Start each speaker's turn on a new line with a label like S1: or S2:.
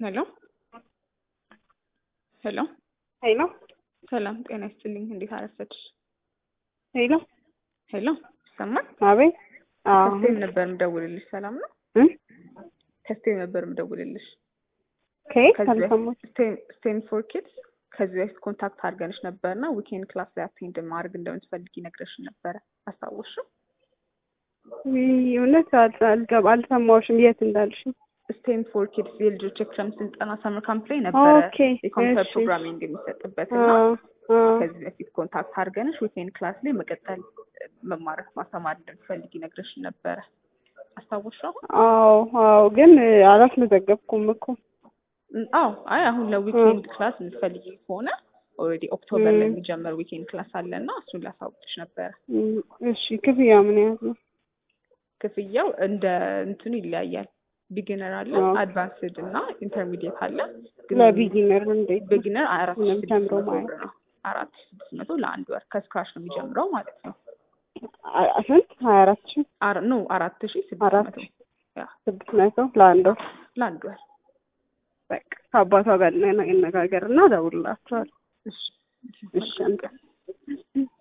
S1: ሄሎ ሄሎ
S2: ሄሎ
S1: ሰላም ጤና ይስጥልኝ። እንዴት አረፈድሽ?
S2: ሄሎ
S1: ሄሎ ይሰማል?
S2: አቤት። አዎ
S1: ከስቴም ነበር የምደውልልሽ። ሰላም ነው?
S2: እ
S1: ከስቴም ነበር የምደውልልሽ።
S2: ከየት
S1: ከዚህ በፊት
S2: አልሰማሁም።
S1: ስቴም ስቴም ፎር ኪድስ ከዚህ በፊት ኮንታክት አድርገንሽ ነበርና ዊኬንድ ክላስ ላይ አቴንድ ማድረግ እንደምትፈልጊ ነግረሽን ነበረ። አስታወስሽው?
S2: ውይ፣ እውነት አል- አልገባ አልሰማሁሽም የት እንዳልሽ።
S1: ስቴም ፎር ኪድስ የልጆች የክረምት ስልጠና ሰምር ካምፕ ላይ ነበረ
S2: ኦኬ
S1: የኮምፒውተር
S2: እሺ።
S1: ፕሮግራሚንግ የሚሰጥበት እና
S2: አዎ አዎ
S1: ከዚህ በፊት ኮንታክት አድርገንሽ ዊኬንድ ክላስ ላይ መቀጠል መማረክ ማስተማር እንደምትፈልጊ ነግረሽን ነበረ። አስታወስሽው? አሁን
S2: አዎ አዎ፣ ግን እ፣ አላስመዘገብኩም እኮ።
S1: ም፣ አዎ አይ አሁን ለዊኬንድ ክላስ የምትፈልጊ ከሆነ ኦልሬዲ ኦክቶበር ላይ
S2: ም።
S1: የሚጀመር ዊኬንድ ክላስ አለ እና እሱን ላሳውቅሽ ነበረ።
S2: እም፣ እሺ ክፍያ ምን ያህል ነው?
S1: ክፍያው እንደ እንትኑ ይለያያል። ቢጊነር አለ፣
S2: አዎ።
S1: አድቫንስድ እና ኢንተርሚዲየት አለ። ግን
S2: ለቢጊነር እንዴት ነው?
S1: ቢጊነር አራት ሺህ ስድስት
S2: ለምተምሮ
S1: መቶ
S2: ማለት
S1: ብር ነው። አራት ሺህ ስድስት መቶ ለአንድ ወር ከስክራች ነው የሚጀምረው ማለት ነው።
S2: አ- ስንት ሀያ አራት ሺህ
S1: አር- ኖ አራት ሺህ ስድስት
S2: አራት
S1: መቶ
S2: ሺህ
S1: ያ
S2: ስድስት መቶ ለአንድ ወር።
S1: ለአንድ ወር።
S2: በቃ ከአባቷ ጋር እንነጋገር እና እደውልላችኋለሁ።
S1: እሺ
S2: እሺ አንተ